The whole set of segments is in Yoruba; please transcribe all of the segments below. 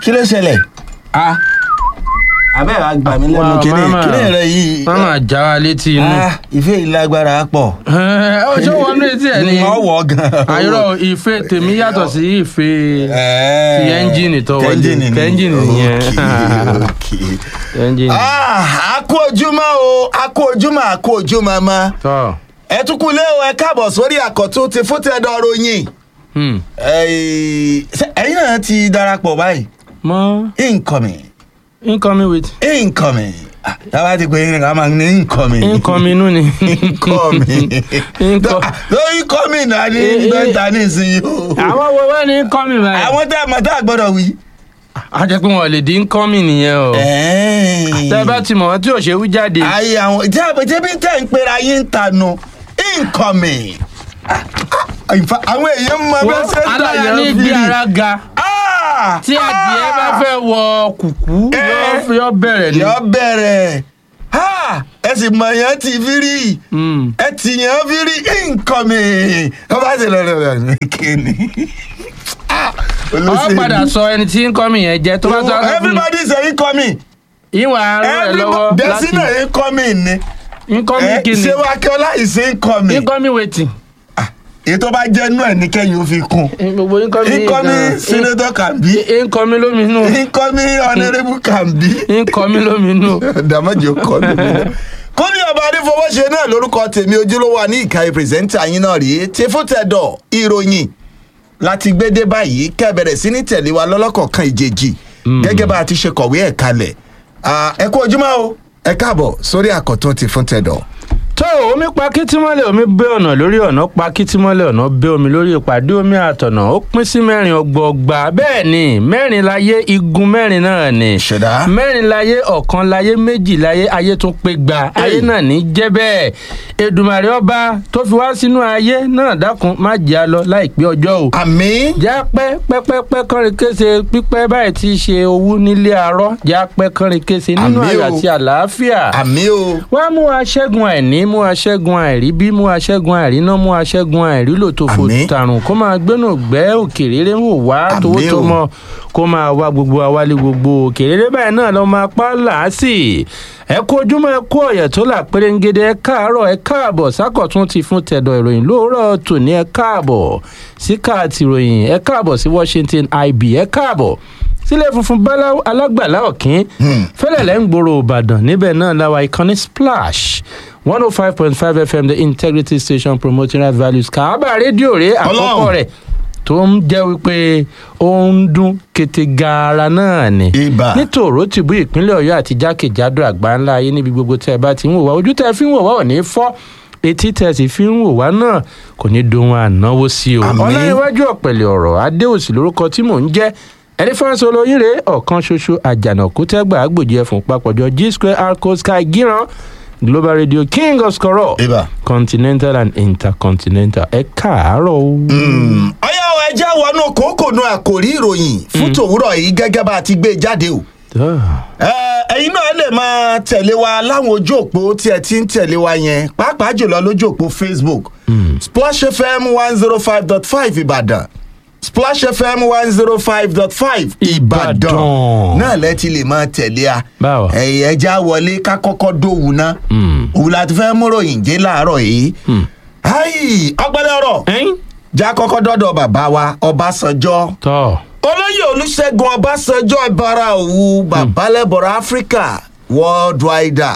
kí ló ṣẹlẹ̀ a abẹ́ wa gbà mí lẹ́nu Wow, kíní mama. kíní rẹ yìí wọ́n máa já wa létí inú. Ah, ìfẹ́ yìí lágbára pọ̀ ẹ ọ ṣé wọn létí ẹ ní. ọwọ́ gan àyọrọ ìfẹ́ tèmi yàtọ̀ sí ìfẹ́ Ẹ̀ẹ́. ti ẹ́ńjìnì tó wọlé. Tẹ́ńjìnì ni. Tẹ́ńjìnì nìyẹn. Okay, okay. ẹ́ńjìnì. Ah, a kú ojúmọ́ o a kú ojúmọ́ a kú ojúmọ́ mọ́ tọ́ ẹ tún kú lé o ẹ káàbọ̀ sórí àkọ́tún ti fún tẹ́dọ̀ ròyìn hmm. Ẹ̀ẹ́, ṣé ẹ̀yin náà ti darapọ̀ báyìí mọ incoming incoming with incoming Ah, táwa ti pè é ká máa ní incoming incoming inú ni. incoming Inco- ló incoming náà ní Eh, eh. dọ́ńtà nísìnyí o àwọn wo wá ní incoming báyìí. àwọn tá a mọ̀ tá a gbọ́dọ̀ wí. a jẹ́ pé wọn ò lè di incoming nìyẹn o. tẹ́ bá ti mọ̀ wọ́n tí ò ṣe wí jáde. ayé àwọn tí a tí bí tẹ̀ ń pera yín ń tanu incoming Ah, ah, in fact, àwọn èèyàn mọ bẹ́ẹ̀ wọ́n ṣe ń tà aláya yẹn ní gbé ara ga. Ah, tí adìẹ bá ah, fẹ́ wọ kùkú Eh. yóò- yóò bẹ̀rẹ̀ ni. yọ bẹ̀rẹ̀ Ah, ẹ sì mọ̀ yẹn ti fi rí Hmm. ẹ ti yẹn fi rí incoming wọ́n bá ṣe lọ́dọ̀ rẹ̀ ní kíni. Ah, ọ olóṣèlú. padà sọ ẹni tí incoming yẹn jẹ́ tó bá tó wá fún mi. everybody say incoming ìwà rẹ̀ lọ́wọ́ everybody láti desina incoming ni incoming Eh, kini ṣé wákẹ́ọ́lá is incoming incoming wetin. Ah, èyí tó bá jẹ́ inú ẹ̀ ní kẹ́yìn ó fi kún gbogbo incoming yìí incoming gan- senator can be in- incoming lóminú incoming honourable can be incoming lóminú. dàmájò kọ́ mi nínú. kúnlé ọba adéfowóṣe náà lórúkọ tèmi ojúlówó wa ní ìkàwé pírẹsẹ́ńtà yín náà rèé tí fún tẹ̀dọ̀ ìròyìn láti gbé dé báyìí kẹ́ ẹ bẹ̀rẹ̀ sí ní tẹ̀lé wa lọ́lọ́kọ̀ọ̀kan ìjèjì gẹ́gẹ́ bá a ti ṣe kọ̀wé ẹ̀ kalẹ̀ Ah, ẹ kú ojúmọ́ o ẹ káàbọ̀ sórí àkọ́tún ti fún tẹ̀dọ̀. tó omi pa kítímọ́lẹ̀ omi bẹ́ ọ̀nà lórí ọ̀nà pa kítímọ́lẹ̀ ọ̀nà bẹ́ omi lórí ìpàdé omi àtọ̀nà ó pín sí mẹ́rin ọgbọọgba bẹ́ẹ̀ ni mẹ́rin láyé igun mẹ́rin náà ni Ṣẹ̀dá. mẹ́rin láyé ọ̀kan láyé méjì láyé ayé tún pé gba ayé náà ní jẹ́ bẹ́ẹ̀ Èdùmàrè ọba tó fi wá sínú ayé náà dákun má jẹ́ a lọ láìpẹ́ ọjọ́ o àmì já pẹ́ pẹ́pẹ́pẹ́ kọrin kése pípẹ́ báyìí ti ṣe owú nílé arọ́ já pẹ́ kọrin kése nínú Àmín o. ayọ̀ àti àlàáfíà àmì o wá mú aṣẹ́gun àìní mú aṣẹ́gun àìrí bí mú aṣẹ́gun àìríná mú aṣẹ́gun àìrílò tó fò Àmín. tàrùn kó máa gbénú gbẹ́ òkèrèrè ń wò wá Àmín tówó tó o. mọ kó máa wá gbogbo awálé gbogbo òkèrèrè báyìí náà lọ máa pa làásì ẹ kú ojúmọ́ ẹ kú ọ̀yẹ̀ tó là pérégede ẹ káàárọ̀ ẹ káàbọ̀ sákọ̀tún ti fún tẹ̀dọ̀ ìròyìn lóòrọ̀ tòní ẹ káàbọ̀ sí káàtì ìròyìn ẹ káàbọ̀ sí Washington IB ẹ káàbọ̀ sílẹ̀ funfun báláwo alágbàlá ọ̀kín fẹ́lẹ̀lẹ́ ń gbòòrò ìbàdàn níbẹ̀ náà láwa ìkànnì splash one oh five point five fm the integrity station promoting right values kàábà rédíò rẹ̀ àkọ́kọ́ Ọlọ́run. rẹ̀ tó ń jẹ́ wípé ó ń dún kété gaara náà ni Ibà. nítòrò tìbú ìpínlẹ̀ ọ̀yọ́ àti jákèjádò àgbáńlá ayé níbi gbogbo tẹ́ ẹ bá ti ń wò wá ojú tẹ́ ẹ fi ń wò wá ò ní fọ́ etí tẹ́ ẹ sì fi ń wò wá náà kò ní dohun ànáwó sí o Àmín. ọláyíwájú ọ̀pẹ̀lẹ̀ ọ̀rọ̀ adéòsì lórúkọ tí mò ń jẹ́ ẹni fáńsọ olóyin rèé ọ̀kan ṣoṣo àjànàkú tẹ́gbà àgbòjì ẹ̀fọn papọ̀jọ g square arco sky gíran global radio king of skoro ibà. continental and intercontinental ẹ káàárọ̀ o. ọyá o ẹjẹ́ wọnú kòókòónú àkòrí ìròyìn fún tòwúrọ̀ yìí gẹ́gẹ́ bá a ti gbé e jáde o. Ẹ, ẹ̀yin náà lè máa tẹ̀lé wa láwọn ojú òpó tí ẹ ti ń tẹ̀lé wa yẹn pàápàá jùlọ lójú òpó facebook splash fm one zero five dot five ìbàdàn splash fm one zero five dot five ìbàdàn Ìbàdàn. náà lẹ ti lè máa tẹ̀lé a Báwo? ẹ̀yìn ẹja wọlé ká kọ́kọ́ dòwú ná òun la ti fẹ́ múròyìn jẹ́ láàárọ̀ yìí ayi ọgbẹ́lẹ́ ọ̀rọ̀ ẹ̀yin já kọ́kọ́ dọ́dọ̀ bàbá wa ọbásanjọ́ tọ́ olóyè olùṣègùn ọbásanjọ́ ìbára òwú babalẹ́bọ̀rọ̀ áfíríkà worldwide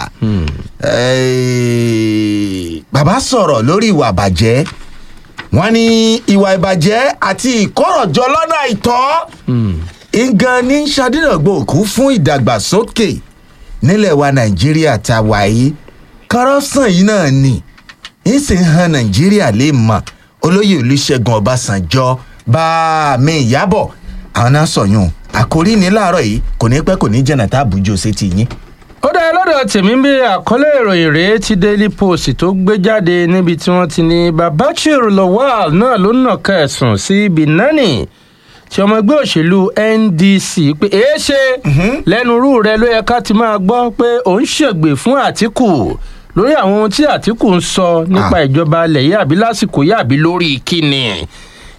Eh, bàbá sọ̀rọ̀ lórí ìwà ìbàjẹ́ wọ́n ní ìwà ìbàjẹ́ àti ìkọ̀rọ̀jọ lọ́nà àìtọ́ ngan ní ṣàdínàgbò òkú fún ìdàgbàsókè nílẹ̀ wa nàìjíríà tá a wà yìí kọ́rọ́sàn yìí náà ni ń sì ń han nàìjíríà lè mọ̀ olóyè olùṣègùn ọbásanjọ́ bá a mi ìyábọ̀ àwọn náà sọ̀yún àkórí ní láàárọ̀ yìí kò ní pẹ́ kò ní jẹ̀nà tá a bùjọ sí ti yín. ó dá lọ́dọ̀ tèmi bí àkọlé ìròyìn rèé ti daily post tó gbé jáde níbi tí wọ́n ti ní babachir lawal náà ló nàka ẹ̀sùn sí binani tí ọmọ ẹgbẹ́ òṣèlú ndc pé èé ṣe lẹ́nu rú rẹ ló yẹ ká ti máa gbọ́ pé òun ṣègbè fún àtìkù lórí àwọn ohun tí àtìkù ń sọ nípa Ah. ìjọba alẹ̀ yìí àbí lásìkò yìí àbí lórí kíni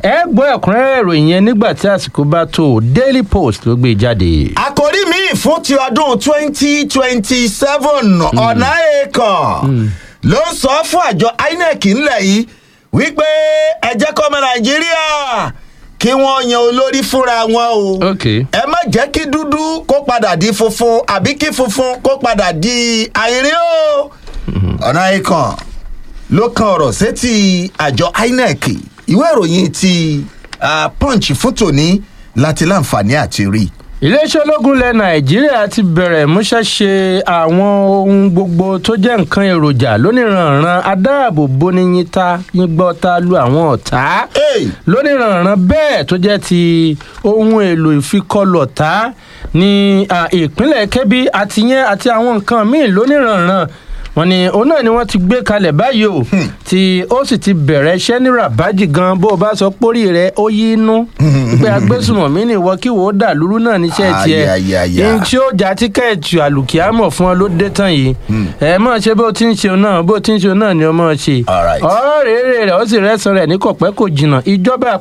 ẹ gbọ́ ẹ̀kúnrẹ́rẹ́ ìròyìn yẹn nígbà tí àsìkò bá tó daily post ló gbé jáde. àkòrí mi fún ti ọdún twenty twenty seven ọ̀nà èèkàn ló ń sọ fún àjọ inec ńlẹ̀ yìí wípé ẹ jẹ́ kọ́mọ nàìjíríà kí wọ́n yan olórí fúnra wọn o ok ẹ má jẹ́ kí dúdú kó padà di funfun àbí kí funfun kó padà di àìrí o ọ̀nà èèkàn ló kan ọ̀rọ̀ sétí àjọ inec ìwé ìròyìn ti ah, punch fún tòní láti láǹfààní àti rí i. iléeṣẹ́ ológun ilẹ̀ nàìjíríà ti bẹ̀rẹ̀ múṣẹ́ṣe àwọn ohun gbogbo tó jẹ́ nǹkan èròjà lóníranran adáàbòbò ní yínta yíngbọ́ta lu àwọn ọ̀tá Hey! lóníranran bẹ́ẹ̀ tó jẹ́ ti ohun èlò ìfikọlọ̀tá ní à, ìpínlẹ̀ kebbi àti yẹn àti àwọn nǹkan míì lóníranran wọn ni òun náà ni wọn ti gbé kalẹ̀ báyìí o tí ó sì ti bẹ̀rẹ̀ iṣẹ́ ní rabaji gan bó o bá sọ pórí rẹ ó yí inú pé agbésùmọ̀mí ni ìwọ kí wò ó dà lúrú náà níṣẹ́ tiẹ̀ Ayayaya. ní tí ó já tíkẹ́ẹ̀tì àlùkìámọ̀ fún ọ ló dé tán yìí ẹ mọ̀ ṣe bó ti ń ṣe náà bó ti ń ṣe náà ni ó mọ̀ ṣe Alright. ọ̀rọ̀ rèé rẹ̀ ó sì rẹ́sàn rẹ̀ ní kọ̀pẹ́ kò jìnnà ìjọba